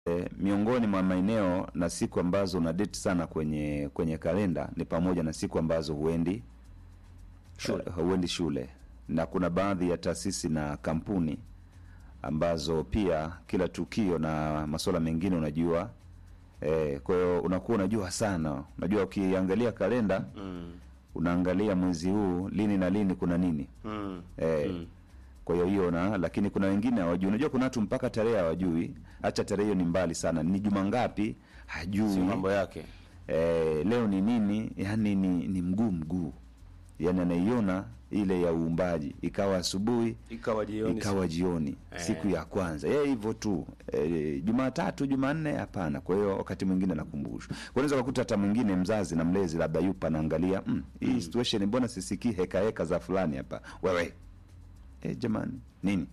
E, miongoni mwa maeneo na siku ambazo una date sana kwenye kwenye kalenda ni pamoja na siku ambazo huendi Shule. uh, huendi shule, na kuna baadhi ya taasisi na kampuni ambazo pia kila tukio na masuala mengine unajua e, kwa hiyo unakuwa unajua sana, unajua ukiangalia kalenda Mm. unaangalia mwezi huu lini na lini kuna nini Mm. e, Mm. kwa hiyo hiyo na lakini kuna wengine hawajui. Unajua kuna watu mpaka tarehe hawajui, acha tarehe hiyo ni mbali sana, ni juma ngapi hajui. Si mambo yake. eh, leo ni nini, yani ni, ni mguu mguu, yani anaiona ile ya uumbaji, ikawa asubuhi Ikawa jioni. ikawa jioni Eh. siku ya kwanza yeye hivyo tu e, Jumatatu Jumanne hapana. Kwa hiyo wakati mwingine nakumbushwa, unaweza kukuta hata mwingine mzazi na mlezi labda yupo anaangalia mm, hii situation, mbona sisikii heka heka za fulani hapa, wewe e, jamani nini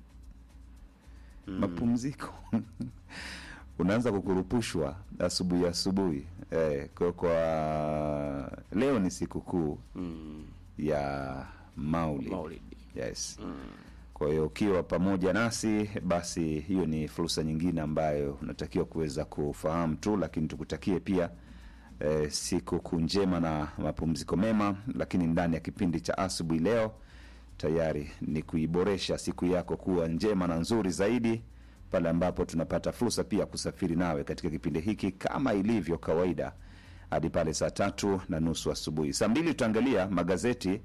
mapumziko unaanza kukurupushwa asubuhi asubuhi eh, kwa, kwa leo ni sikukuu Mm. ya Maulid. Maulidi. Yes. Kwa hiyo ukiwa pamoja nasi basi hiyo ni fursa nyingine ambayo unatakiwa kuweza kufahamu tu, lakini tukutakie pia eh, siku njema na mapumziko mema. Lakini ndani ya kipindi cha asubuhi leo tayari ni kuiboresha siku yako kuwa njema na nzuri zaidi, pale ambapo tunapata fursa pia kusafiri nawe katika kipindi hiki kama ilivyo kawaida hadi pale saa tatu na nusu asubuhi. Saa mbili tutaangalia magazeti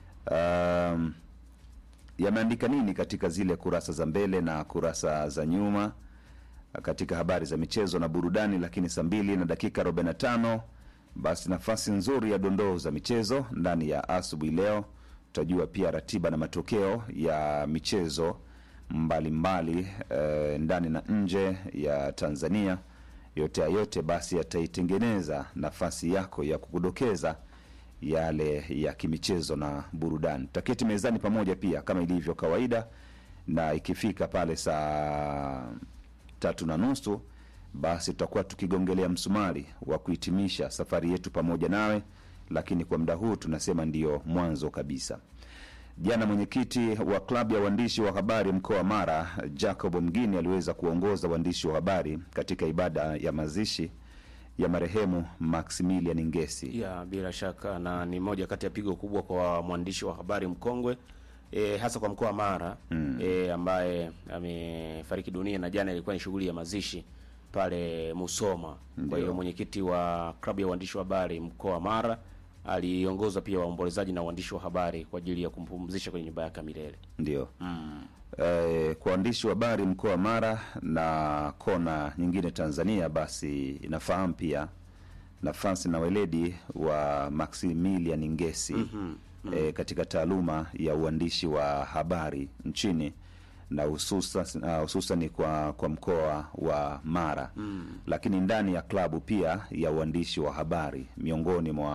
um, yameandika nini katika zile kurasa za mbele na kurasa za nyuma katika habari za michezo na burudani. Lakini saa mbili na dakika 45 basi nafasi nzuri ya dondoo za michezo ndani ya asubuhi leo. Tutajua pia ratiba na matokeo ya michezo mbalimbali eh, ndani na nje ya Tanzania. Yote ya yote basi yataitengeneza nafasi yako ya kukudokeza yale ya kimichezo na burudani. Tutaketi mezani pamoja pia kama ilivyo kawaida, na ikifika pale saa tatu na nusu basi tutakuwa tukigongelea msumari wa kuhitimisha safari yetu pamoja nawe, lakini kwa muda huu tunasema ndiyo mwanzo kabisa. Jana mwenyekiti wa klabu ya waandishi wa habari mkoa wa Mara Jacob Mgini aliweza kuongoza waandishi wa habari katika ibada ya mazishi ya marehemu Maximilian Ngesi. ya bila shaka na ni moja kati ya pigo kubwa kwa mwandishi wa habari mkongwe e, hasa kwa mkoa wa Mara mm. e, ambaye amefariki dunia na jana ilikuwa ni shughuli ya mazishi pale Musoma. Kwa hiyo mwenyekiti wa klabu ya waandishi wa habari mkoa wa Mara aliongoza pia waombolezaji na waandishi wa habari kwa ajili ya kumpumzisha kwenye nyumba yake ya milele. Ndio Mm. eh, kwa waandishi wa habari mkoa wa Mara na kona nyingine Tanzania, basi inafahamu pia nafasi na weledi wa Maximilian Ngesi eh, katika taaluma ya uandishi wa habari nchini na hususan uh, hususan kwa kwa mkoa wa Mara lakini ndani ya klabu pia ya uandishi wa habari miongoni mwa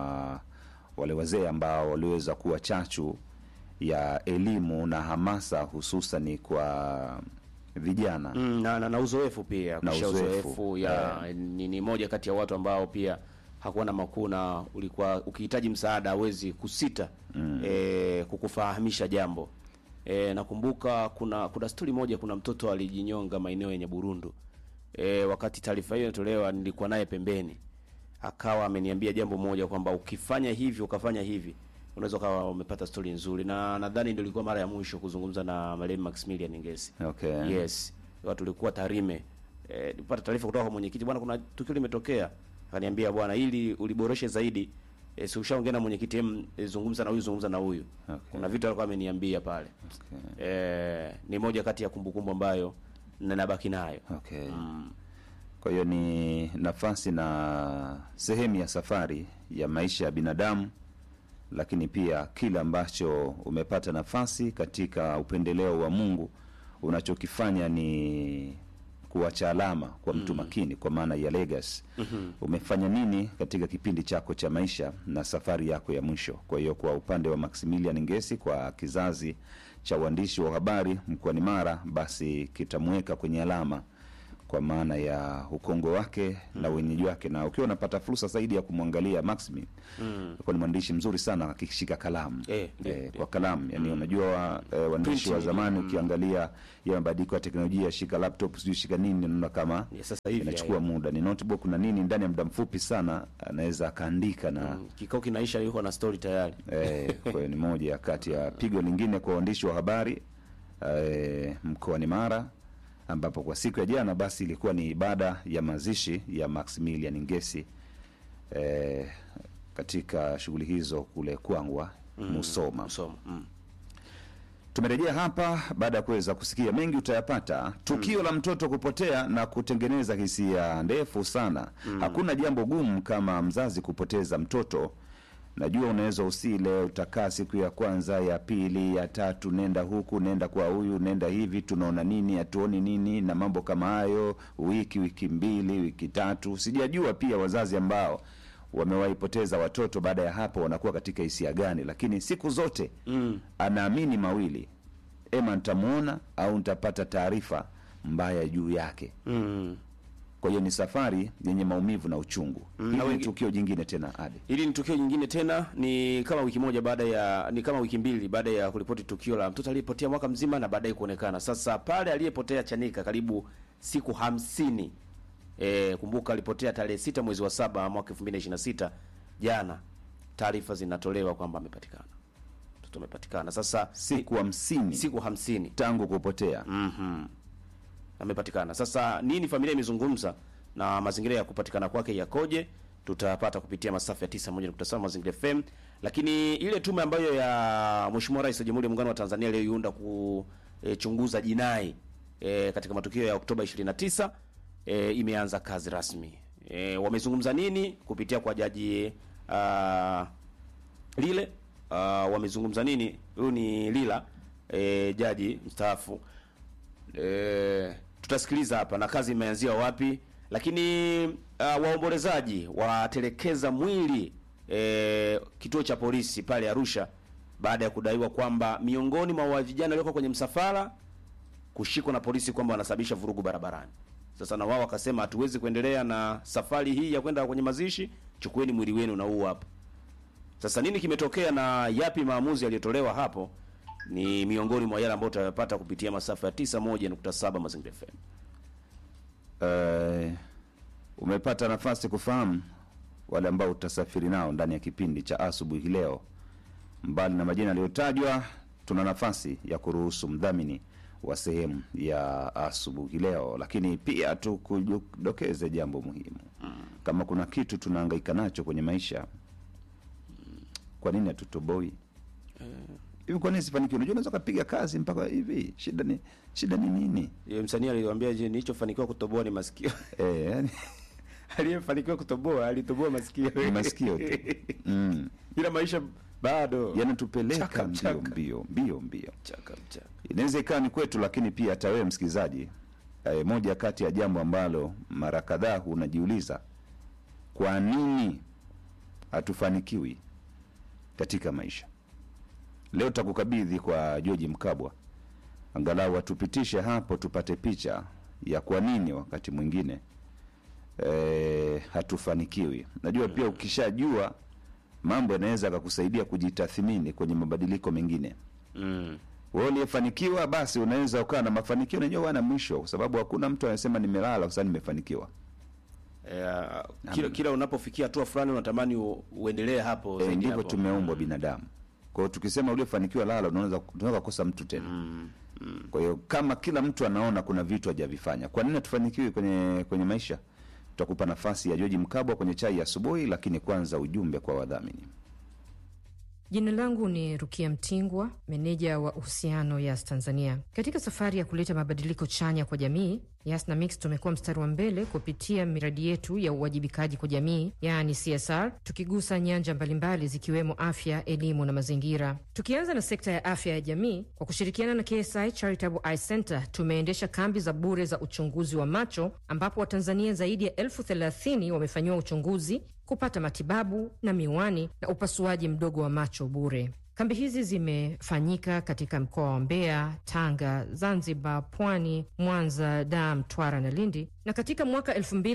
wale wazee ambao waliweza kuwa chachu ya elimu na hamasa hususan kwa vijana Mm, na, na, na uzoefu pia Na kisha uzoefu, uzoefu ya ni, ni moja kati ya watu ambao pia hakuwa na makuu na ulikuwa ukihitaji msaada hawezi kusita mm. e, kukufahamisha jambo e, nakumbuka kuna kuna stori moja kuna mtoto alijinyonga maeneo yenye Burundu e, wakati taarifa hiyo inatolewa nilikuwa naye pembeni akawa ameniambia jambo moja kwamba ukifanya hivi ukafanya hivi unaweza ukawa umepata stori nzuri na nadhani ndio ilikuwa mara ya mwisho kuzungumza na marehemu Maximilian Ngesi okay. Yes, watu walikuwa Tarime. Eh, nilipata taarifa kutoka kwa mwenyekiti, bwana, kuna tukio limetokea. Akaniambia bwana, ili uliboreshe zaidi eh, si ushaongea na mwenyekiti, em, eh, zungumza na huyu, zungumza na huyu. Okay. Kuna vitu alikuwa ameniambia pale. Okay. Eh, ni moja kati ya kumbukumbu ambayo na nabaki nayo. Okay. Mm. Kwa hiyo ni nafasi na sehemu ya safari ya maisha ya binadamu, lakini pia kile ambacho umepata nafasi katika upendeleo wa Mungu, unachokifanya ni kuacha alama kwa mtu makini, kwa maana ya legacy. Umefanya nini katika kipindi chako cha maisha na safari yako ya mwisho? Kwa hiyo kwa upande wa Maximilian Ngesi, kwa kizazi cha uandishi wa habari mkoani Mara, basi kitamweka kwenye alama kwa maana ya ukongo wake na wenyeji wake, na ukiwa unapata fursa zaidi ya kumwangalia Maximin Mm. kwa ni mwandishi mzuri sana akishika kalamu Eh, ndio, eh, ndio. kwa kalamu yani, unajua wa, eh, waandishi wa Printing, zamani mm. ukiangalia ya mabadiliko ya teknolojia, shika laptop sijui shika nini, unaona kama Ya sasa hivi inachukua haya. muda, ni notebook na nini, ndani ya muda mfupi sana anaweza akaandika na Mm, kikao kinaisha yuko na story tayari. Eh, kwa hiyo ni moja kati ya pigo lingine kwa waandishi wa habari eh, mkoani Mara ambapo kwa siku ya jana basi ilikuwa ni ibada ya mazishi ya Maximilian Ngesi eh, katika shughuli hizo kule Kwangwa Musoma. Msomo. Mm. Tumerejea hapa baada ya kuweza kusikia mengi utayapata. Tukio la mtoto kupotea na kutengeneza hisia ndefu sana. Hakuna jambo gumu kama mzazi kupoteza mtoto. Najua unaweza usile, utakaa siku ya kwanza, ya pili, ya tatu, nenda huku, nenda kwa huyu, nenda hivi, tunaona nini, hatuoni nini, na mambo kama hayo, wiki, wiki mbili, wiki tatu. Sijajua pia wazazi ambao wamewaipoteza watoto baada ya hapo wanakuwa katika hisia gani, lakini siku zote Mm. anaamini mawili, ema nitamuona au nitapata taarifa mbaya juu yake. Mm. Kwa hiyo ni safari yenye maumivu na uchungu. Mm, Hili na ni wengi- tukio jingine tena ade Hili ni tukio nyingine tena, ni kama wiki moja baada ya ni kama wiki mbili baada ya kuripoti tukio la mtoto aliyepotea mwaka mzima na baadaye kuonekana. Sasa pale aliyepotea Chanika karibu siku hamsini. E, kumbuka alipotea tarehe sita mwezi wa saba mwaka 2026 jana, taarifa zinatolewa kwamba amepatikana, mtoto amepatikana. Sasa siku hamsini siku hamsini tangu kupotea. Mhm. Amepatikana. Sasa nini familia imezungumza na mazingira ya kupatikana kwake yakoje? Tutapata kupitia masafa ya 91.7 Mazingira FM. Lakini ile tume ambayo ya Mheshimiwa Rais wa Jamhuri ya Muungano wa Tanzania iliyoiunda kuchunguza jinai e, katika matukio ya Oktoba 29 e, imeanza kazi rasmi. E, wamezungumza nini kupitia kwa jaji ah, lile uh, wamezungumza nini? Huyu ni Lila e, jaji mstaafu e, tutasikiliza hapa na kazi imeanzia wapi, lakini uh, waombolezaji watelekeza mwili e, kituo cha polisi pale Arusha baada ya kudaiwa kwamba miongoni mwa wa vijana walioko kwenye msafara kushikwa na polisi kwamba wanasababisha vurugu barabarani. Sasa na wao wakasema hatuwezi kuendelea na safari hii ya kwenda kwenye mazishi, chukueni mwili wenu na huu hapa. Sasa nini kimetokea na yapi maamuzi yaliyotolewa hapo, ni miongoni mwa yale ambayo utayapata kupitia masafa ya 91.7 Mazingira FM. Eh, umepata nafasi kufahamu wale ambao utasafiri nao ndani ya kipindi cha asubuhi leo. Mbali na majina yaliyotajwa, tuna nafasi ya kuruhusu mdhamini wa sehemu ya asubuhi leo, lakini pia tukudokeze jambo muhimu. Kama kuna kitu tunahangaika nacho kwenye maisha, kwa nini hatutoboi hivi? Kwa nini sifanikiwe? Unajua, unaweza ukapiga kazi mpaka hivi, shida ni shida ni nini? Yeye msanii aliwaambia, je, nilichofanikiwa kutoboa ni masikio. Eh, yani, Aliyefanikiwa kutoboa alitoboa masikio. Ni masikio tu. mm. Ila maisha bado yanatupeleka Chaka, mbio chaka. mbio mbio mbio. chaka mchaka. Inaweza ikawa ni kwetu, lakini pia hata wewe msikilizaji, eh, moja kati ya jambo ambalo mara kadhaa unajiuliza, kwa nini hatufanikiwi katika maisha. Leo takukabidhi kwa George Mkabwa, angalau atupitishe hapo, tupate picha ya kwa nini wakati mwingine eh, hatufanikiwi. Najua pia ukishajua mambo yanaweza akakusaidia kujitathmini kwenye mabadiliko mengine Mm. wewe uliyefanikiwa basi unaweza ukawa na mafanikio najua wana mwisho kwa sababu hakuna mtu anasema nimelala kwa sababu nimefanikiwa Eh, kila, kila unapofikia hatua fulani unatamani u, uendelee hapo e, zaidi ndivyo hapo. tumeumbwa binadamu kwa hiyo tukisema uliofanikiwa lala unaweza unaweza kukosa mtu tena Mm. Mm. kwa hiyo kama kila mtu anaona kuna vitu hajavifanya kwa nini hatufanikiwi kwenye kwenye maisha tutakupa nafasi ya George Mkabwa kwenye chai ya asubuhi lakini kwanza ujumbe kwa wadhamini Jina langu ni Rukia Mtingwa, meneja wa uhusiano Yas Tanzania. Katika safari ya kuleta mabadiliko chanya kwa jamii, Yas na Mix tumekuwa mstari wa mbele kupitia miradi yetu ya uwajibikaji kwa jamii, yaani CSR, tukigusa nyanja mbalimbali zikiwemo afya, elimu na mazingira. Tukianza na sekta ya afya ya jamii, kwa kushirikiana na KSI Charitable Eye Center tumeendesha kambi za bure za uchunguzi wa macho, ambapo Watanzania zaidi ya elfu thelathini wamefanyiwa uchunguzi kupata matibabu na miwani na upasuaji mdogo wa macho bure. Kambi hizi zimefanyika katika mkoa wa Mbeya, Tanga, Zanzibar, Pwani, Mwanza, Dar, Mtwara na Lindi, na katika mwaka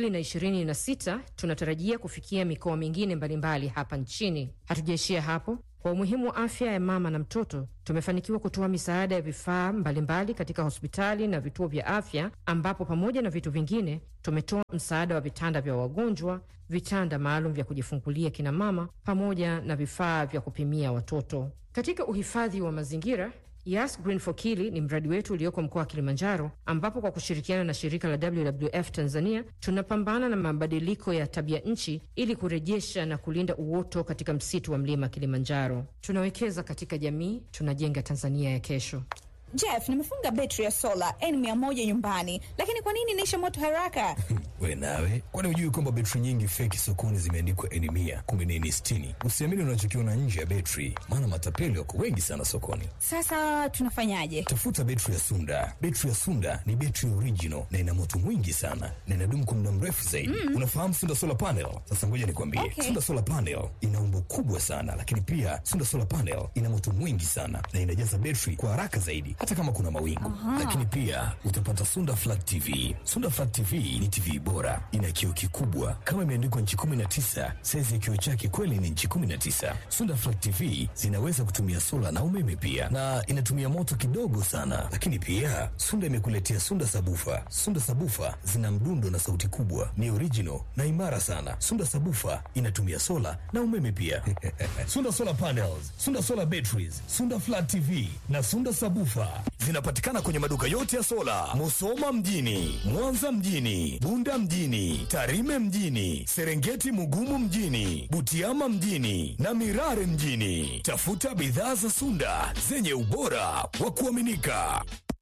2026 tunatarajia kufikia mikoa mingine mbalimbali hapa nchini. Hatujaishia hapo. Kwa umuhimu wa afya ya mama na mtoto, tumefanikiwa kutoa misaada ya vifaa mbalimbali katika hospitali na vituo vya afya, ambapo pamoja na vitu vingine tumetoa msaada wa vitanda vya wagonjwa, vitanda maalum vya kujifungulia kina mama, pamoja na vifaa vya kupimia watoto. Katika uhifadhi wa mazingira Yas Green for Kili ni mradi wetu ulioko mkoa wa Kilimanjaro, ambapo kwa kushirikiana na shirika la WWF Tanzania tunapambana na mabadiliko ya tabia nchi ili kurejesha na kulinda uoto katika msitu wa mlima Kilimanjaro. Tunawekeza katika jamii, tunajenga Tanzania ya kesho. Jeff, nimefunga betri ya sola N100 nyumbani, lakini kwa nini inaisha moto haraka? We nawe, kwani hujui kwamba betri nyingi feki sokoni zimeandikwa N mia kumbe ni N sitini? Usiamini unachokiona nje ya betri, maana matapeli wako wengi sana sokoni. Sasa tunafanyaje? Tafuta betri ya Sunda. Betri ya Sunda ni betri original na ina moto mwingi sana na inadumu kwa muda mrefu zaidi. Mm. Unafahamu Sunda solar panel? Sasa ngoja nikwambie, Okay. Sunda solar panel ina umbo kubwa sana, lakini pia Sunda solar panel ina moto mwingi sana na inajaza betri kwa haraka zaidi, hata kama kuna mawingu. Lakini pia utapata Sunda flat TV. Sunda flat TV ni TV bora, ina kioo kikubwa kama imeandikwa nchi 19. Saizi ya kioo chake kweli ni nchi 19. Sunda flat TV zinaweza kutumia sola na umeme pia, na inatumia moto kidogo sana. Lakini pia Sunda imekuletea Sunda sabufa. Sunda sabufa zina mdundo na sauti kubwa, ni original na imara sana. Sunda sabufa inatumia sola na umeme pia. Sunda solar panels, Sunda solar batteries, Sunda flat TV na Sunda sabufa zinapatikana kwenye maduka yote ya sola, Musoma mjini, Mwanza mjini, Bunda mjini, Tarime mjini, Serengeti Mugumu mjini, Butiama mjini na Mirare mjini. Tafuta bidhaa za Sunda zenye ubora wa kuaminika.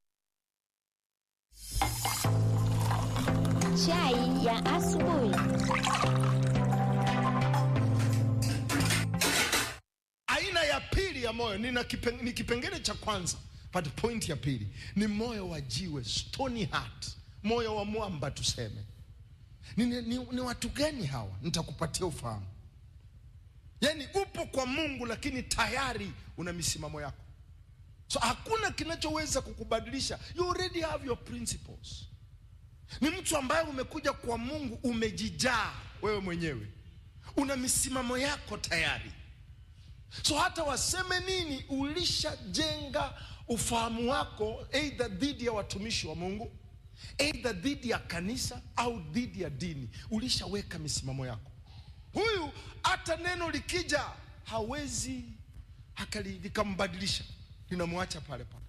Chai ya asubuhi. aina ya pili ya moyo nina kipen, ni kipengele cha kwanza but point ya pili ni moyo wa jiwe stony heart moyo wa mwamba tuseme ni, ni, ni, ni watu gani hawa nitakupatia ufahamu yaani upo kwa mungu lakini tayari una misimamo yako so hakuna kinachoweza kukubadilisha you already have your principles ni mtu ambaye umekuja kwa mungu umejijaa wewe mwenyewe una misimamo yako tayari so hata waseme nini ulishajenga ufahamu wako eidha dhidi ya watumishi wa mungu eidha dhidi ya kanisa au dhidi ya dini ulishaweka misimamo yako huyu hata neno likija hawezi akali- likambadilisha linamwacha pale pale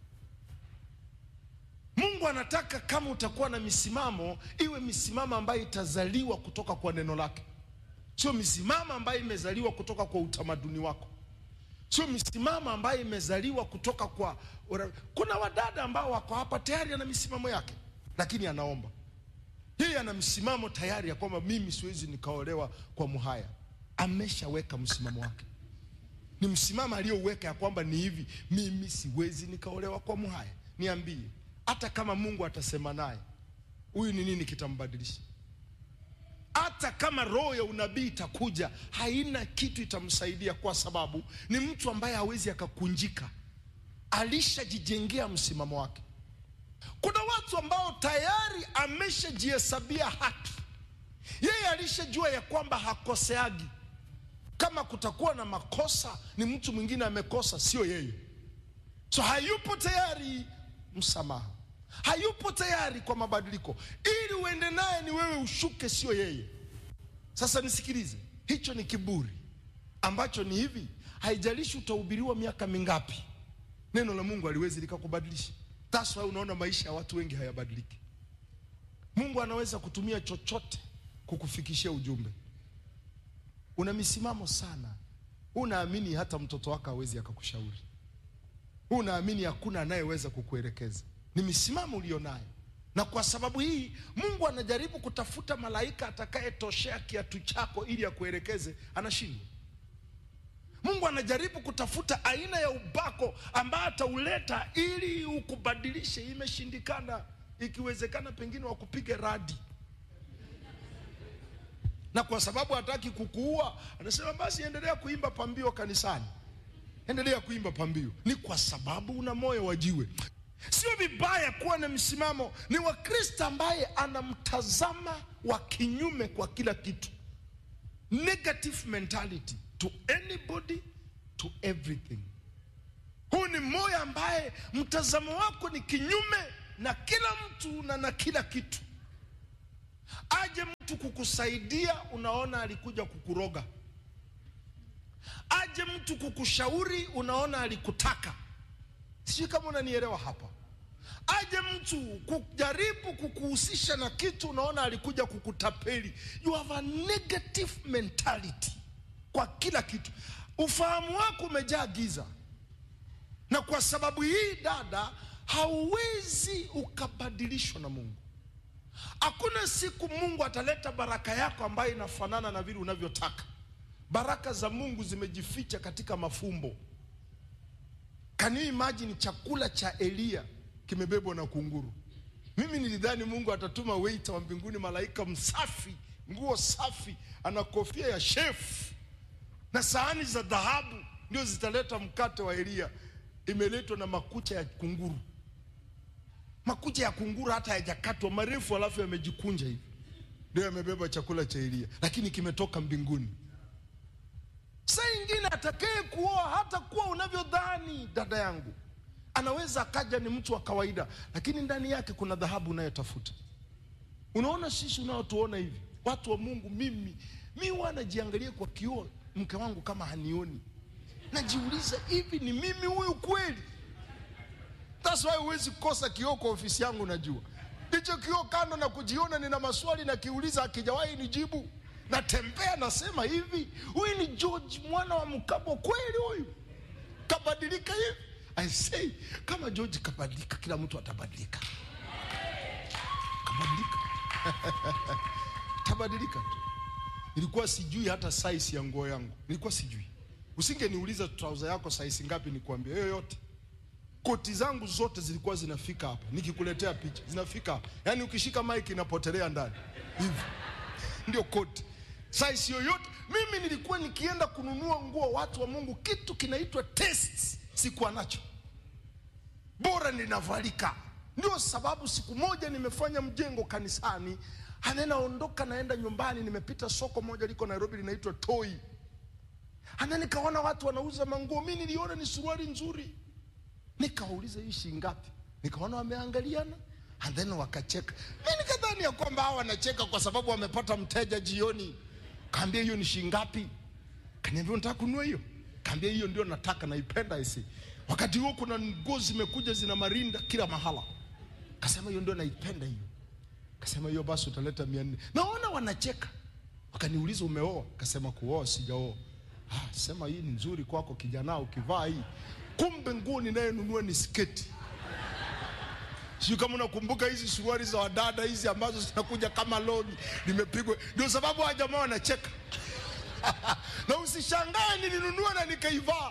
mungu anataka kama utakuwa na misimamo iwe misimamo ambayo itazaliwa kutoka kwa neno lake sio misimamo ambayo imezaliwa kutoka kwa utamaduni wako sio misimamo ambayo imezaliwa kutoka kwa ura- kuna wadada ambao wako hapa tayari ana misimamo yake lakini anaomba yeye ana msimamo tayari ya kwamba mimi siwezi nikaolewa kwa muhaya ameshaweka msimamo wake ni msimamo aliyouweka ya kwamba ni hivi mimi siwezi nikaolewa kwa muhaya niambie hata kama mungu atasema naye huyu ni nini kitambadilisha hata kama roho ya unabii itakuja haina kitu itamsaidia kwa sababu ni mtu ambaye hawezi akakunjika alishajijengea msimamo wake kuna watu ambao tayari ameshajihesabia haki yeye alishajua ya kwamba hakoseagi kama kutakuwa na makosa ni mtu mwingine amekosa sio yeye so hayupo tayari msamaha hayupo tayari kwa mabadiliko ili uende naye ni wewe ushuke sio yeye sasa nisikilize hicho ni kiburi ambacho ni hivi haijalishi utahubiriwa miaka mingapi neno la mungu haliwezi likakubadilisha That's why unaona maisha ya watu wengi hayabadiliki mungu anaweza kutumia chochote kukufikishia ujumbe una misimamo sana unaamini hata mtoto wako hawezi akakushauri unaamini hakuna anayeweza kukuelekeza ni misimamo ulionayo na kwa sababu hii mungu anajaribu kutafuta malaika atakayetoshea kiatu chako ili akuelekeze anashindwa mungu anajaribu kutafuta aina ya ubako ambayo atauleta ili ukubadilishe imeshindikana ikiwezekana pengine wakupige radi na kwa sababu hataki kukuua anasema basi endelea kuimba pambio kanisani endelea kuimba pambio. Ni kwa sababu una moyo wa jiwe. Sio vibaya kuwa na msimamo. Ni Wakristo ambaye anamtazama wa kinyume kwa kila kitu, negative mentality to anybody to everything. Huu ni moyo ambaye mtazamo wako ni kinyume na kila mtu na na kila kitu. Aje mtu kukusaidia, unaona alikuja kukuroga. Aje mtu kukushauri, unaona alikutaka. Sijui kama unanielewa hapa. Aje mtu kujaribu kukuhusisha na kitu, unaona alikuja kukutapeli. You have a negative mentality kwa kila kitu. Ufahamu wako umejaa giza, na kwa sababu hii dada, hauwezi ukabadilishwa na Mungu. Hakuna siku Mungu ataleta baraka yako ambayo inafanana na vile unavyotaka. Baraka za Mungu zimejificha katika mafumbo. Can you imagine chakula cha Eliya kimebebwa na kunguru? Mimi nilidhani Mungu atatuma waiter wa mbinguni, malaika msafi, nguo safi, ana kofia ya chef na sahani za dhahabu, ndio zitaleta mkate wa Eliya. Imeletwa na makucha ya kunguru. Makucha ya kunguru hata hayajakatwa marefu, alafu yamejikunja hivi, ndio yamebeba chakula cha Eliya, lakini kimetoka mbinguni. Saa ingine atakaye kuoa hata kuwa unavyodhani, dada yangu, anaweza akaja ni mtu wa kawaida, lakini ndani yake kuna dhahabu unayotafuta. Unaona, sisi unaotuona hivi watu wa Mungu, mimi mi huwa najiangalia kwa kioo, mke wangu kama hanioni, najiuliza hivi, ni mimi huyu kweli? That's why huwezi kukosa kioo kwa ofisi yangu. Najua ndicho kioo, kando na kujiona, nina maswali nakiuliza, akijawahi nijibu natembea nasema hivi, huyu ni George mwana wa Mkabo kweli? Huyu kabadilika hivi? I say kama George kabadilika, kila mtu atabadilika. Kabadilika tabadilika tu. Nilikuwa sijui hata size ya nguo yangu, nilikuwa sijui. Usingeniuliza trouser yako size ngapi, nikwambia yoyote. Koti zangu zote zilikuwa zinafika hapa, nikikuletea picha zinafika hapa, yaani ukishika mic inapotelea ndani hivi ndio koti size yoyote. Mimi nilikuwa nikienda kununua nguo, watu wa Mungu, kitu kinaitwa test sikuwa nacho, bora ninavalika. Ndio sababu siku moja nimefanya mjengo kanisani, anaondoka naenda nyumbani, nimepita soko moja liko Nairobi linaitwa Toi, ana nikaona watu wanauza manguo, mi niliona ni suruali nzuri, nikawauliza hii shilingi ngapi? Nikaona wameangaliana and then wakacheka. Mi nikadhani ya kwamba hawa wanacheka kwa sababu wamepata mteja jioni. Kaambia hiyo ni shilingi ngapi? Kaniambia unataka kununua hiyo? Kaambia hiyo ndio nataka, naipenda isi. Wakati huo kuna nguo zimekuja zina marinda kila mahala. Kasema hiyo ndio naipenda hiyo. Kasema hiyo basi utaleta mia nne. Naona wanacheka. Wakaniuliza umeoa? Kasema kuoa sijaoa. Ah, sema hii ni nzuri kwako kijana, ukivaa hii. Kumbe nguo ninayenunua ni sketi. Sio kama unakumbuka hizi suruali za wadada hizi ambazo zinakuja kama loni limepigwa. Ndio sababu wa jamaa wanacheka na usishangae nilinunua na nikaivaa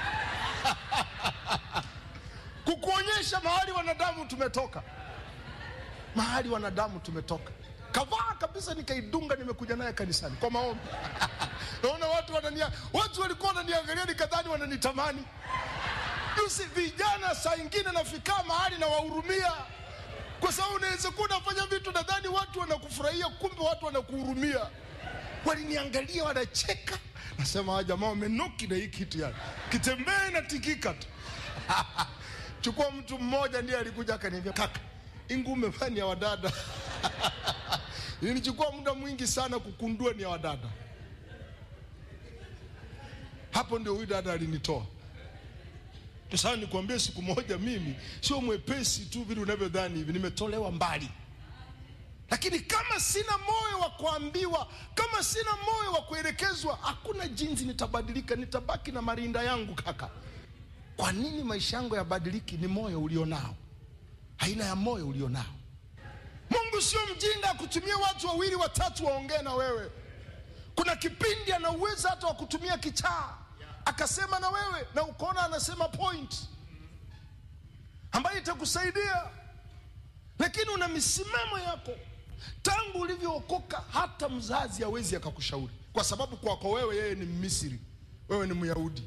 kukuonyesha mahali wanadamu tumetoka, mahali wanadamu tumetoka. Kavaa kabisa, nikaidunga, nimekuja naye kanisani kwa maombi naona watu wanania, watu walikuwa wananiangalia nikadhani wananitamani Yusi vijana saa ingine nafikaa mahali na wahurumia, kwa sababu unaweza kuwa unafanya vitu nadhani watu wanakufurahia, kumbe watu wanakuhurumia. Waliniangalia wanacheka, nasema hawa jamaa wamenoki na hii kitu, yani kitembee na tikika tu chukua mtu mmoja ndiye alikuja akaniambia, kaka, ingu umevaa ni ya wadada ilinichukua muda mwingi sana kukundua ni ya wadada. Hapo ndio huyu dada alinitoa. Sasa nikwambie, siku moja mimi sio mwepesi tu vile unavyodhani hivi, nimetolewa mbali, lakini kama sina moyo wa kuambiwa, kama sina moyo wa kuelekezwa, hakuna jinsi nitabadilika, nitabaki na marinda yangu. Kaka, kwa nini maisha yangu yabadiliki? Ni moyo ulionao, aina ya moyo ulionao. Mungu sio mjinga akutumia watu wawili watatu waongee na wewe. Kuna kipindi ana uwezo hata wa kutumia kichaa akasema na wewe na ukaona anasema point ambayo itakusaidia, lakini una misimamo yako tangu ulivyookoka. Hata mzazi hawezi akakushauri, kwa sababu kwako wewe yeye ni Mmisri, wewe ni Myahudi.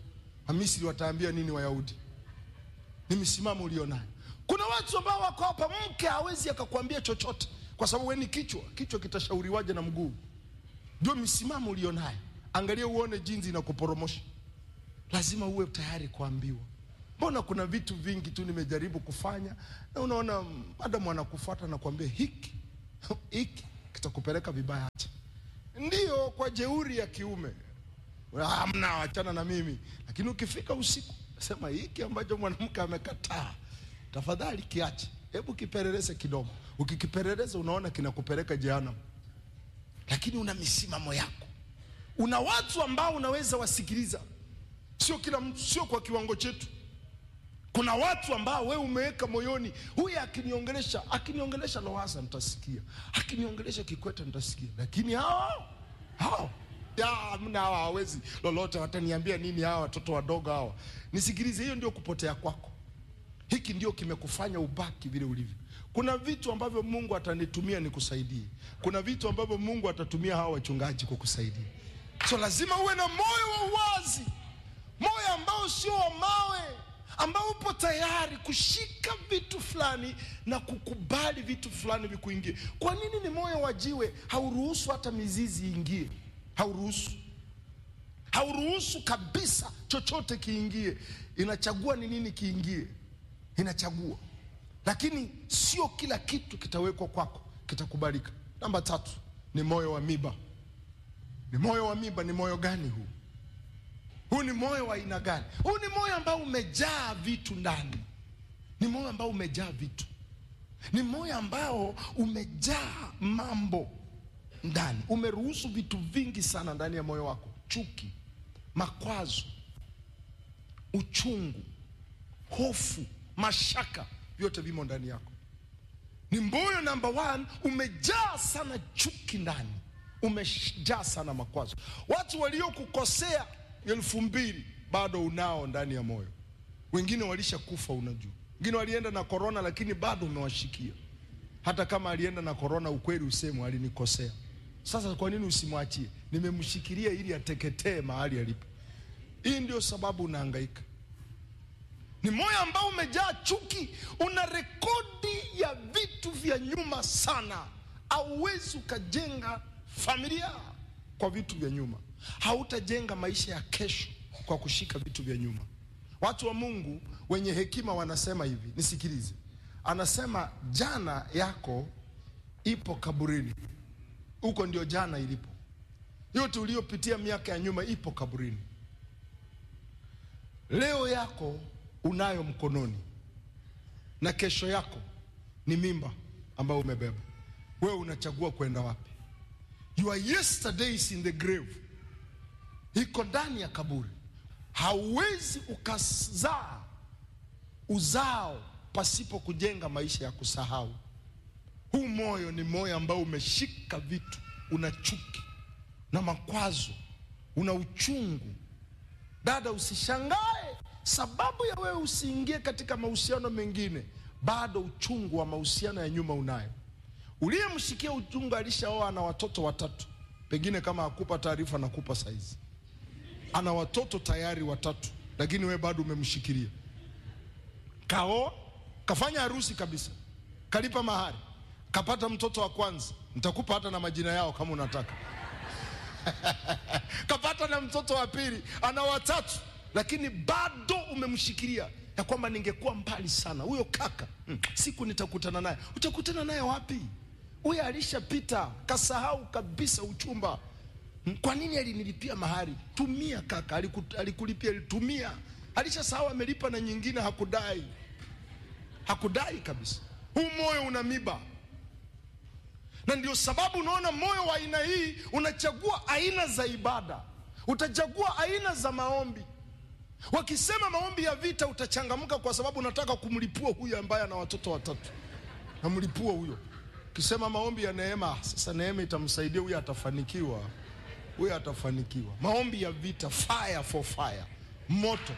na Misri wataambia nini Wayahudi? Ni misimamo ulionayo. Kuna watu ambao wako hapa, mke hawezi akakwambia chochote kwa sababu wewe ni kichwa. Kichwa kitashauriwaje na mguu? Ndio misimamo ulionayo. Angalia uone jinsi inakuporomosha. Lazima uwe tayari kuambiwa. Mbona kuna vitu vingi tu nimejaribu kufanya na unaona madamu anakufuata na kuambia hiki hiki kitakupeleka vibaya, acha. Ndiyo, kwa jeuri ya kiume hamna, wachana na mimi. Lakini ukifika usiku, sema hiki ambacho mwanamke amekataa, tafadhali kiache, hebu kipeleleze kidogo. Ukikipeleleza unaona kinakupeleka jehanamu, lakini una misimamo yako. Una watu ambao unaweza wasikiliza, sio kila mtu, sio kwa kiwango chetu. Kuna watu ambao we umeweka moyoni, huyu akiniongelesha akiniongelesha Lowassa nitasikia, akiniongelesha Kikwete nitasikia, lakini hao hao ya, mna hawa hawezi lolote, wataniambia nini hawa watoto wadogo hawa? Nisikilize, hiyo ndio kupotea kwako. Hiki ndio kimekufanya ubaki vile ulivyo. Kuna vitu ambavyo Mungu atanitumia nikusaidie, kuna vitu ambavyo Mungu atatumia hawa wachungaji kukusaidia. So lazima uwe na moyo wa uwazi, moyo ambao sio wa mawe, ambao upo tayari kushika vitu fulani na kukubali vitu fulani vikuingie. Kwa nini ni moyo wa jiwe? Hauruhusu hata mizizi iingie, hauruhusu, hauruhusu kabisa chochote kiingie. Inachagua ni nini kiingie, inachagua, lakini sio kila kitu kitawekwa kwako kitakubalika. Namba tatu ni moyo wa miba. Ni moyo wa miba. Ni moyo gani huu? Huu ni moyo wa aina gani? Huu ni moyo ambao umejaa vitu ndani, ni moyo ambao umejaa vitu, ni moyo ambao umejaa mambo ndani, umeruhusu vitu vingi sana ndani ya moyo wako: chuki, makwazo, uchungu, hofu, mashaka, vyote vimo ndani yako. Ni moyo namba one, umejaa sana chuki ndani, umejaa sana makwazo. Watu waliokukosea elfu mbili bado unao ndani ya moyo. Wengine walishakufa, unajua. Wengine walienda na korona, lakini bado umewashikia. Hata kama alienda na korona, ukweli usemwe, alinikosea. Sasa kwa nini usimwachie? Nimemshikilia ili ateketee mahali alipo. Hii ndio sababu unahangaika. Ni moyo ambao umejaa chuki, una rekodi ya vitu vya nyuma sana. Hauwezi ukajenga familia kwa vitu vya nyuma, hautajenga maisha ya kesho kwa kushika vitu vya nyuma. Watu wa Mungu wenye hekima wanasema hivi, nisikilize. Anasema jana yako ipo kaburini, huko ndio jana ilipo. Yote uliyopitia miaka ya nyuma ipo kaburini. Leo yako unayo mkononi, na kesho yako ni mimba ambayo umebeba wewe. Unachagua kwenda wapi? Your yesterday is in the grave, iko ndani ya kaburi. Hauwezi ukazaa uzao pasipo kujenga maisha ya kusahau. Huu moyo ni moyo ambao umeshika vitu, una chuki na makwazo, una uchungu. Dada, usishangae sababu ya wewe usiingie katika mahusiano mengine, bado uchungu wa mahusiano ya nyuma unayo. Uliyemshikia uchungu alishaoa, ana watoto watatu, pengine kama hakupa taarifa, nakupa saizi, ana watoto tayari watatu, lakini wewe bado umemshikilia. Kaoa, kafanya harusi kabisa, kalipa mahari, kapata mtoto wa kwanza, nitakupa hata na majina yao kama unataka kapata na mtoto wa pili, ana watatu, lakini bado umemshikilia ya kwamba ningekuwa mbali sana huyo kaka hmm, siku nitakutana naye. Utakutana naye wapi? Huyo alishapita, kasahau kabisa uchumba. Hmm, kwa nini alinilipia mahari? Tumia kaka, aliku, alikulipia tumia. Alishasahau amelipa na nyingine, hakudai, hakudai kabisa. Huu moyo una miba na ndio sababu unaona moyo wa aina hii unachagua aina za ibada, utachagua aina za maombi. Wakisema maombi ya vita, utachangamka kwa sababu unataka kumlipua huyo ambaye ana watoto watatu, namlipua huyo. Ukisema maombi ya neema, sasa neema itamsaidia huyo, atafanikiwa huyo, atafanikiwa. Maombi ya vita, fire for fire, moto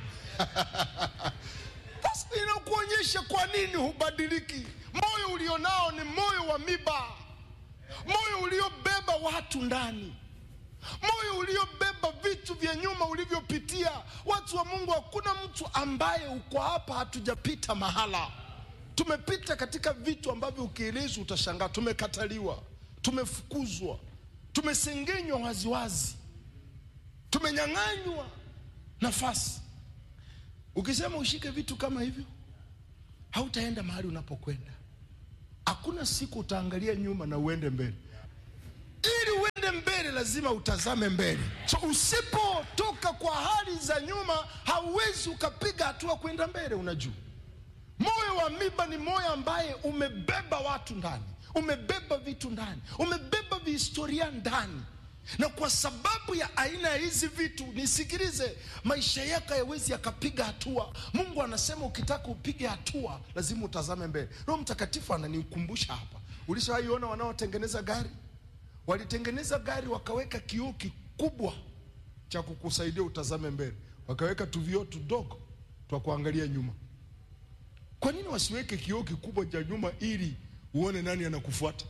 Sasa inakuonyesha kwa nini hubadiliki. Moyo ulionao ni moyo wa miba moyo uliobeba watu ndani, moyo uliobeba vitu vya nyuma ulivyopitia. Watu wa Mungu, hakuna mtu ambaye uko hapa hatujapita mahala. Tumepita katika vitu ambavyo ukielezwa utashangaa. Tumekataliwa, tumefukuzwa, tumesengenywa waziwazi, tumenyang'anywa nafasi. Ukisema ushike vitu kama hivyo, hautaenda mahali unapokwenda. Hakuna siku utaangalia nyuma na uende mbele. Ili uende mbele, lazima utazame mbele. So usipotoka kwa hali za nyuma, hauwezi ukapiga hatua kwenda mbele. Unajua, moyo wa miba ni moyo ambaye umebeba watu ndani, umebeba vitu ndani, umebeba vihistoria ndani na kwa sababu ya aina ya hizi vitu, nisikilize, maisha yako hayawezi yakapiga hatua. Mungu anasema ukitaka upige hatua lazima utazame mbele. Roho Mtakatifu ananikumbusha hapa. Ulishawaiona wanaotengeneza gari? Walitengeneza gari wakaweka kioo kikubwa cha kukusaidia utazame mbele, wakaweka tuvioo tudogo twa kuangalia nyuma. Kwa nini wasiweke kioo kikubwa cha nyuma ili uone nani anakufuata?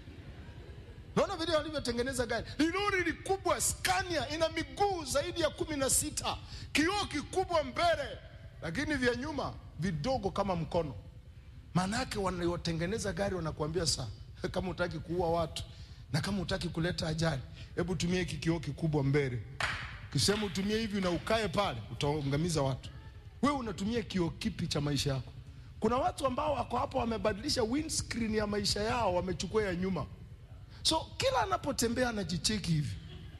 Naona vile walivyotengeneza gari. Ni lori likubwa Scania, ina miguu zaidi ya kumi na sita, kioo kikubwa mbele, lakini vya nyuma vidogo kama mkono. Maana yake wanaotengeneza gari wanakuambia saa, kama utaki kuua watu na kama utaki kuleta ajali, hebu tumia hiki kioo kikubwa mbele. Kisema utumie hivi na ukae pale, utaangamiza watu. Wewe unatumia kioo kipi cha maisha yako? Kuna watu ambao wako hapo wamebadilisha windscreen ya maisha yao, wamechukua ya nyuma So kila anapotembea anajicheki hivi.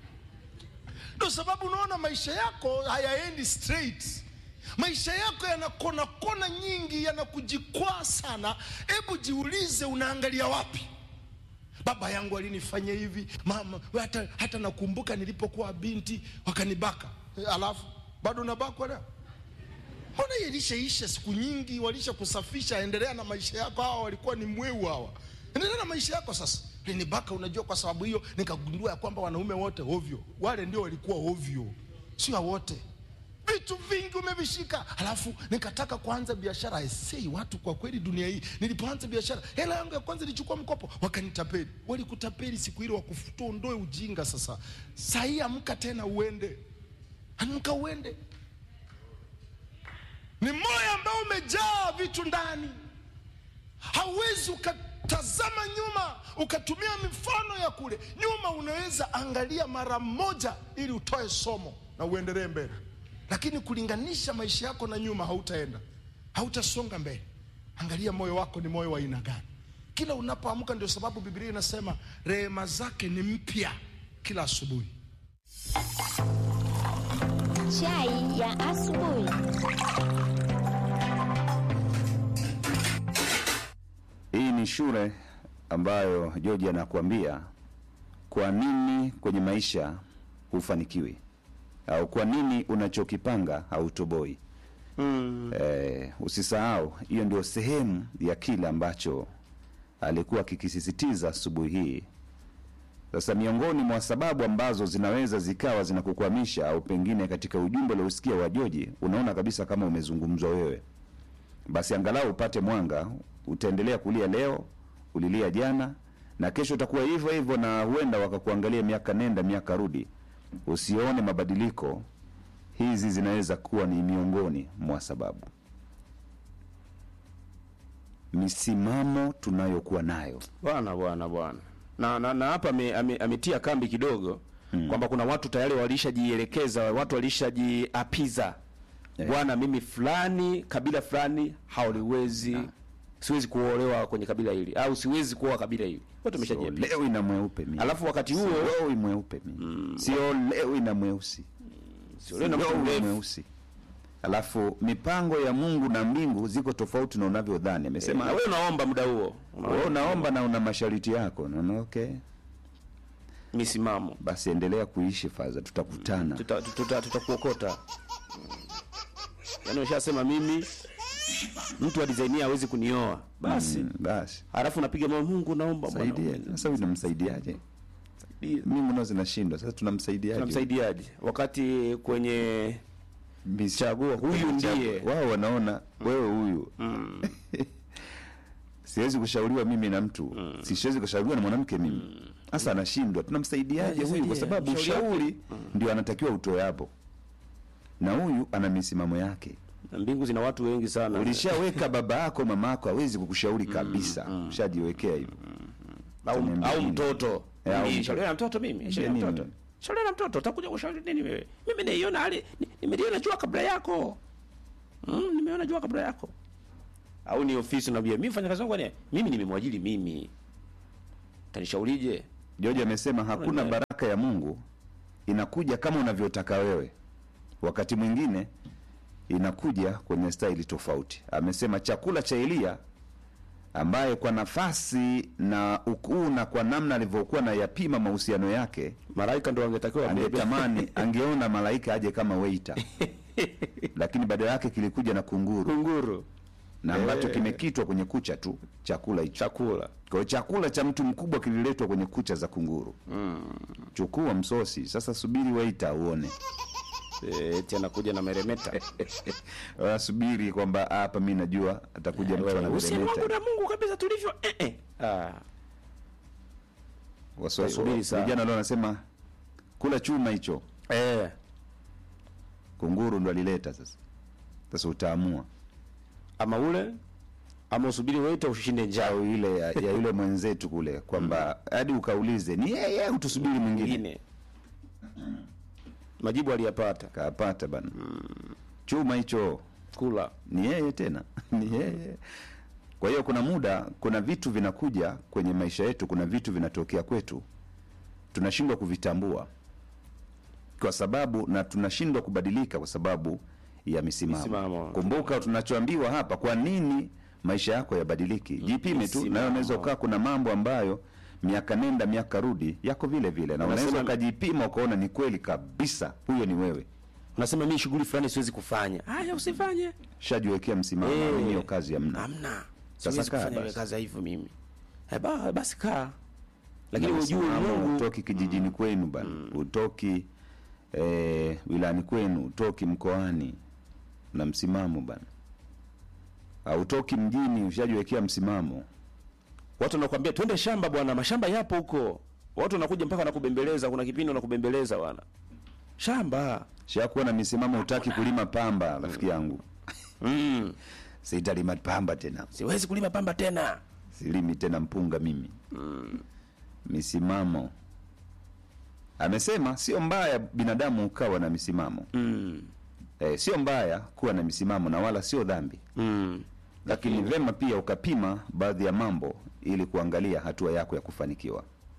Ndio sababu unaona maisha yako hayaendi straight. Maisha yako yana kona kona nyingi, yanakujikwaa sana. Hebu jiulize, unaangalia wapi? Baba yangu alinifanya hivi, mama hata, hata nakumbuka nilipokuwa binti wakanibaka. E, alafu bado unabakwa leo? Mbona hiyo ilishaisha siku nyingi, walisha kusafisha. Endelea na maisha yako. Hawa walikuwa ni mweu hawa, endelea na maisha yako sasa linibaka. Unajua, kwa sababu hiyo nikagundua ya kwamba wanaume wote ovyo, wale ndio walikuwa ovyo, sio wote. Vitu vingi umevishika, halafu nikataka kuanza biashara. Esei watu, kwa kweli dunia hii, nilipoanza biashara, hela yangu ya kwanza nilichukua mkopo, wakanitapeli. Walikutapeli siku ile, wakufutua, ondoe ujinga. Sasa sahii amka tena, uende, amka uende. Ni moyo ambao umejaa vitu ndani, hauwezi uka tazama nyuma ukatumia mifano ya kule nyuma. Unaweza angalia mara moja ili utoe somo na uendelee mbele, lakini kulinganisha maisha yako na nyuma, hautaenda hautasonga mbele. Angalia moyo wako ni moyo wa aina gani kila unapoamka. Ndio sababu Biblia inasema rehema zake ni mpya kila asubuhi. Chai ya asubuhi. Hii ni shule ambayo George anakuambia kwa nini kwenye maisha hufanikiwi au kwa nini unachokipanga hautoboi. Mm. Eh, usisahau hiyo ndio sehemu ya kile ambacho alikuwa akikisisitiza asubuhi hii. Sasa miongoni mwa sababu ambazo zinaweza zikawa zinakukwamisha au pengine katika ujumbe uliosikia wa George unaona kabisa kama umezungumzwa wewe, basi angalau upate mwanga. Utaendelea kulia leo, ulilia jana, na kesho utakuwa hivyo hivyo, na huenda wakakuangalia miaka nenda miaka rudi, usione mabadiliko. Hizi zinaweza kuwa ni miongoni mwa sababu, misimamo tunayokuwa nayo bwana bwana bwana na na, na hapa ame- ame- ametia kambi kidogo kwamba kuna watu tayari walishajielekeza, watu walishajiapiza Yeah. bwana, mimi fulani kabila fulani hauliwezi, siwezi kuolewa kwenye kabila hili au siwezi kuoa kabila hili, watu wameshajiapiza. siolewi na mweupe mimi, Alafu wakati huo siolewi mweupe mimi, siolewi na mweusi siolewi na mtu Siolewi mrefu. mweusi. Alafu mipango ya Mungu na mbingu ziko tofauti na unavyodhani. Amesema na wewe unaomba muda huo wewe unaomba na una masharti yako, naona okay, misimamo, basi endelea kuishi faza, tutakutana. tutakuokota tuta, tuta tutakuokota. Yaani ushasema mimi mtu wa design hii hawezi kunioa basi, Mm, basi alafu napiga moyo, Mungu naomba Bwana, saidia. Sasa huyu tunamsaidiaje? unisaidie. Mimi nao zinashindwa. Sasa tunamsaidiaje? Tunamsaidiaje wakati kwenye Misi- chagua huyu ndiye wao wanaona wewe huyu siwezi kushauriwa mimi na mtu siwezi kushauriwa na mwanamke mimi sasa anashindwa tunamsaidiaje huyu kwa sababu Mshauri wake. ushauri ndio anatakiwa utoe hapo na huyu ana misimamo yake Na mbingu zina watu wengi sana ulishaweka baba yako mama yako hawezi kukushauri kabisa ushajiwekea hivyo au, Utaniambia au nini? mtoto Eh, au Mimi, mtoto. shauri na mtoto mimi shauri na nini? mtoto shauri na mtoto utakuja kushauri nini wewe mimi naiona hali ni- nimeliona jua kabla yako mm, nimeona jua kabla yako au ni ofisi unaambia mimi fanya kazi yangu ni mimi nimemwajiri mimi tanishaurije George amesema hakuna Unaelewa. baraka ya Mungu inakuja kama unavyotaka wewe, wakati mwingine inakuja kwenye staili tofauti. Amesema chakula cha Eliya ambaye kwa nafasi na ukuu na kwa namna alivyokuwa na yapima mahusiano yake, malaika ndo angetakiwa kubebea. angetamani angeona malaika aje kama waiter, lakini badala yake kilikuja na kunguru kunguru na ambacho kimekitwa kwenye kucha tu chakula hicho. chakula Kwa hiyo chakula cha mtu mkubwa kililetwa kwenye kucha za kunguru. Chukua msosi sasa, subiri waita uone. eh, eti anakuja na meremeta Ah, subiri kwamba ah, hapa mi najua atakuja mtu Wewe, uhusiano wangu anameremeta. na Mungu kabisa tulivyo eh, eh. Ah, Waswahili- Subiri sana. Vijana leo wanasema kula chuma hicho, eh. kunguru ndo alileta. Sasa sasa utaamua ama ule ama usubiri wete ushinde njaa au ile ya, ya yule mwenzetu kule kwamba hadi ukaulize ni yeye au tusubiri mwingine. mwingine majibu aliyapata Kapata bana chuma hicho kula ni yeye tena ni yeye kwa hiyo kuna muda kuna vitu vinakuja kwenye maisha yetu kuna vitu vinatokea kwetu tunashindwa kuvitambua kwa sababu na tunashindwa kubadilika kwa sababu ya misimamo, Misimamo. kumbuka tunachoambiwa hapa kwa nini maisha yako yabadiliki jipime tu Misimamo. nayo unaweza ukaa kuna mambo ambayo miaka nenda miaka rudi yako vile vile na unaweza Unasema- ukajipima ukaona ni kweli kabisa huyo ni wewe unasema mimi shughuli fulani siwezi kufanya haya usifanye shajiwekea msimamo Eh. mimi hiyo kazi hamna hamna Sasa siwezi kaa kufanya ile basi. kazi ya hivyo mimi eh, ba, basi kaa lakini Na ujue msimamo, Mungu utoki kijijini kwenu bana utoki eh, wilani kwenu utoki mkoani na msimamo bana hautoki mjini ushajiwekea msimamo watu wanakuambia twende shamba bwana mashamba yapo huko watu wanakuja mpaka wanakubembeleza kuna kipindi wanakubembeleza bwana shamba shakuwa na misimamo utaki kulima pamba rafiki yangu mm. sitalima pamba tena siwezi kulima pamba tena silimi tena mpunga mimi misimamo amesema sio mbaya binadamu ukawa na misimamo mm. eh, sio mbaya kuwa na misimamo na wala sio dhambi Mm. lakini vema pia ukapima baadhi ya mambo ili kuangalia hatua yako ya kufanikiwa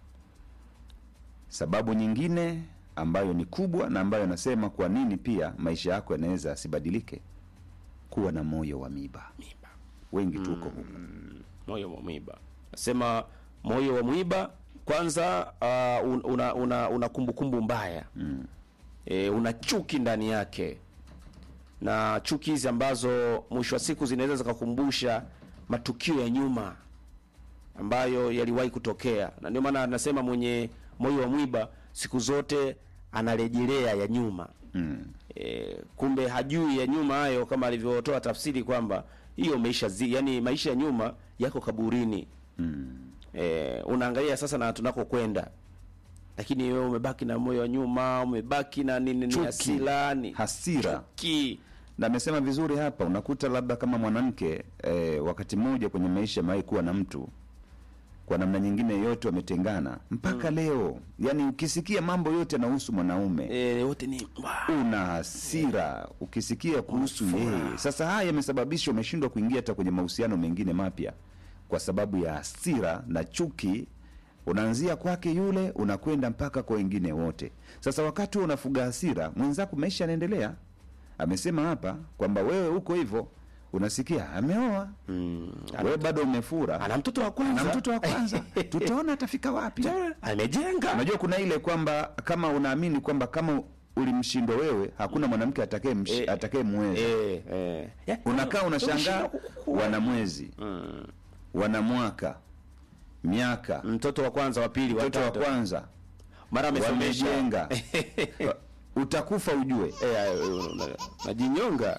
sababu nyingine ambayo ni kubwa na ambayo nasema kwa nini pia maisha yako yanaweza asibadilike kuwa na moyo wa miba Miba. wengi tuko huko moyo wa mwiba nasema moyo wa mwiba kwanza uh, un- una, una, una kumbukumbu mbaya mm. e, una chuki ndani yake na chuki hizi ambazo mwisho wa siku zinaweza zikakumbusha matukio ya nyuma ambayo yaliwahi kutokea na ndio maana anasema mwenye moyo wa mwiba siku zote anarejelea ya nyuma mm. e, kumbe hajui ya nyuma hayo kama alivyotoa tafsiri kwamba hiyo maisha zi, yani maisha ya nyuma yako kaburini Mm. e, unaangalia sasa na tunakokwenda lakini wewe umebaki na moyo wa nyuma umebaki na nini ni Chuki. hasira ni hasira chuki na amesema vizuri hapa unakuta labda kama mwanamke eh, wakati mmoja kwenye maisha amewahi kuwa na mtu kwa namna nyingine yote wametengana mpaka leo yani ukisikia mambo yote yanahusu mwanaume e, wote ni wa- una hasira ukisikia kuhusu yeye sasa haya yamesababisha umeshindwa kuingia hata kwenye mahusiano mengine mapya kwa sababu ya hasira na chuki unaanzia kwake yule unakwenda mpaka kwa wengine wote sasa wakati huo unafuga hasira mwenzako maisha yanaendelea amesema hapa kwamba wewe huko hivyo unasikia ameoa mm, wewe bado umefura ana mtoto wa kwanza na mtoto wa kwanza tutaona atafika wapi amejenga unajua kuna ile kwamba kama unaamini kwamba kama ulimshindwa wewe hakuna mwanamke atakaye Eh, atakaye mweza eh, eh. Ya, unakaa unashangaa umeshindwa kukua. wana mwezi Mm. wana mwaka miaka mtoto wa kwanza wa pili mtoto wa watatu kwanza mara amesomesha wamejenga utakufa ujue Eh, una- una- najinyonga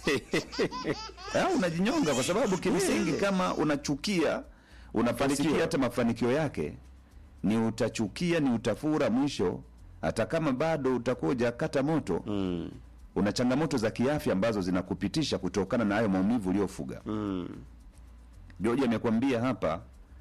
au unajinyonga kwa sababu kimsingi kama unachukia unafanikia hata mafanikio yake ni utachukia ni utafura mwisho hata kama bado utakuwa hujakata moto mm. una changamoto za kiafya ambazo zinakupitisha kutokana na hayo maumivu uliofuga Mm. George amekwambia hapa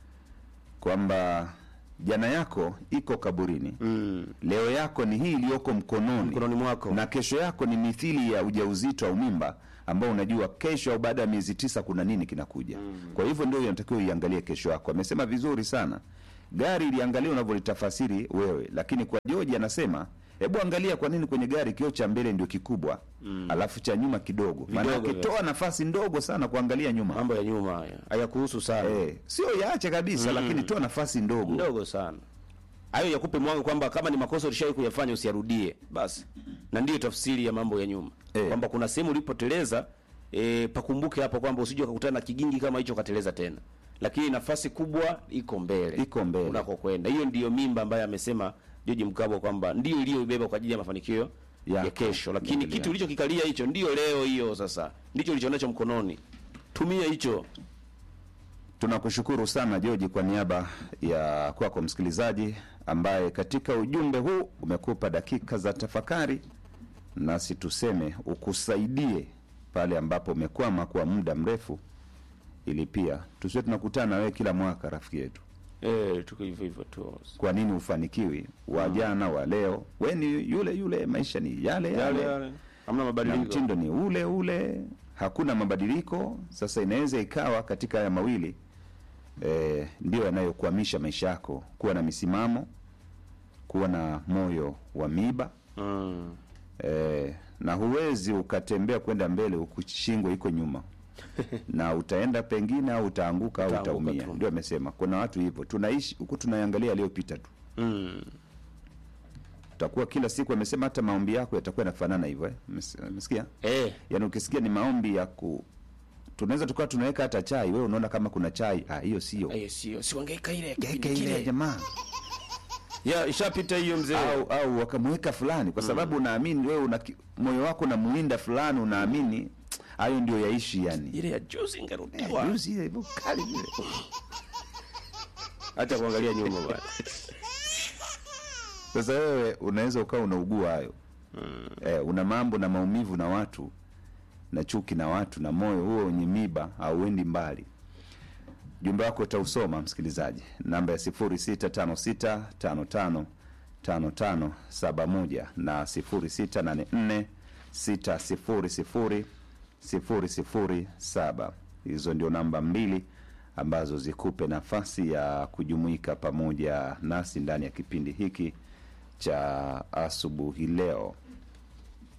kwamba jana yako iko kaburini Mm. leo yako ni hii iliyoko mkononi mkononi mwako na kesho yako ni mithili ya ujauzito au mimba ambao unajua kesho au baada ya miezi tisa kuna nini kinakuja kwa hivyo ndio inatakiwa iangalie kesho yako amesema vizuri sana gari iliangalia unavyolitafasiri wewe lakini kwa George anasema hebu angalia kwa nini kwenye gari kioo cha mbele ndio kikubwa alafu cha nyuma kidogo maanake Vidogo, toa nafasi ndogo sana kuangalia nyuma mambo ya nyuma haya hayakuhusu sana Eh, sio yaache kabisa lakini toa nafasi ndogo ndogo sana hayo yakupe mwanga kwamba kama ni makosa ulishawai kuyafanya usiyarudie basi na ndiyo tafsiri ya mambo ya nyuma Eh. kwamba kuna sehemu ulipoteleza e, pakumbuke hapo kwamba usije ukakutana na kigingi kama hicho ukateleza tena lakini nafasi kubwa iko mbele Iko mbele. unakokwenda hiyo ndiyo mimba ambayo amesema George Mkabwa kwamba ndio iliyoibeba kwa ajili ya mafanikio Yako. ya kesho lakini Mbele kitu yako. ulichokikalia hicho ndio leo hiyo sasa ndicho ulichonacho mkononi tumia hicho Tunakushukuru sana George kwa niaba ya kwako msikilizaji ambaye katika ujumbe huu umekupa dakika za tafakari, nasi tuseme ukusaidie pale ambapo umekwama kwa muda mrefu, ili pia tusiwe tunakutana na wewe kila mwaka, rafiki yetu. eh tuko hivyo hivyo tu Kwa nini ufanikiwi? Wa jana wa leo, we ni yule yule, maisha ni yale yale, yale yale hamna na mabadiliko mtindo ni ule ule, hakuna mabadiliko. Sasa inaweza ikawa katika haya mawili eh, ndio yanayokwamisha maisha yako, kuwa na misimamo, kuwa na moyo wa miba mm. eh, na huwezi ukatembea kwenda mbele huku shingo iko nyuma na utaenda pengine au utaanguka au Utaanguka utaumia. tu. Ndio amesema kuna watu hivyo, tunaishi huku tunaangalia aliyopita tu Mm. utakuwa kila siku. Amesema hata maombi yako yatakuwa yanafanana hivyo eh? Umes- Umesikia? Eh, yaani ukisikia ni maombi ya ku tunaweza tukawa tunaweka hata chai wewe unaona kama kuna chai ah hiyo sio eh, sio siwangaika ile ya Geka kipindi ile ya kile. jamaa Ya ishapita hiyo mzee. au au wakamweka fulani kwa sababu unaamini wewe una ki- moyo wako unamuinda fulani unaamini hayo ndio yaishi yani Ile ya juzi Eh, ingerudiwa. juzi ile hivyo kali vile Hata kuangalia nyuma bwana. sasa wewe unaweza ukawa unaugua hayo eh, una mambo na maumivu na watu na chuki na watu na moyo huo wenye miba hauendi mbali jumbe wako utausoma msikilizaji namba ya 0656555571 na 0684600007 hizo ndio namba mbili ambazo zikupe nafasi ya kujumuika pamoja nasi ndani ya kipindi hiki cha asubuhi leo